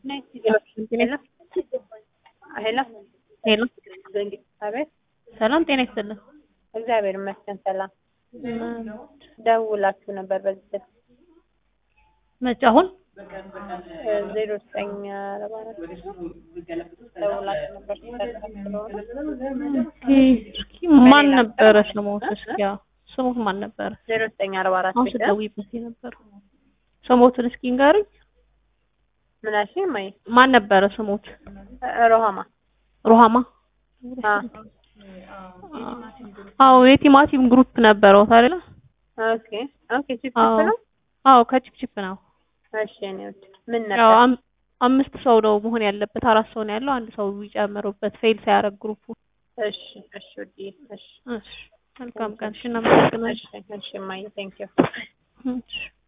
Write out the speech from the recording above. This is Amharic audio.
ሄሎ ሄሎ አቤት። ሰላም ጤና ይስጥልን። እግዚአብሔር ይመስገን ሰላም። ደውላችሁ ነበር በዚህ ስልክ መቼ አሁን ዜሮ ዘጠኝ አርባ አራት ደውላችሁ ነበር ስለሆነ እስኪ ማን ነበረ ስሞት? እስኪ ያው ስሞት ማን ነበረ? ዜሮ ዘጠኝ አርባ አራት አሁን ስትደውይበት የነበረው ስሞትን እስኪ ንገሪኝ። ምን አልሽኝ? እማዬ ማን ነበረ ስሞት? ሮሃማ ሩሃማ አ አዎ የቲማቲም ግሩፕ ነበረው አይደለ? ኦኬ ኦኬ ቺፕ አዎ ነው። አዎ ከቺፕቺፕ ነው። እሺ እኔ ወድ ምን ያው ነበር? አም- አምስት ሰው ነው መሆን ያለበት። አራት ሰው ነው ያለው። አንድ ሰው ይጨምሩበት ፌል ሳያደርግ ግሩፑ። እሺ እሺ ወዲ እሺ እሺ መልካም ቀን። እሺ እናመሰግናለን። እሺ እሺ እማዬ ቴንክ ዩ እሺ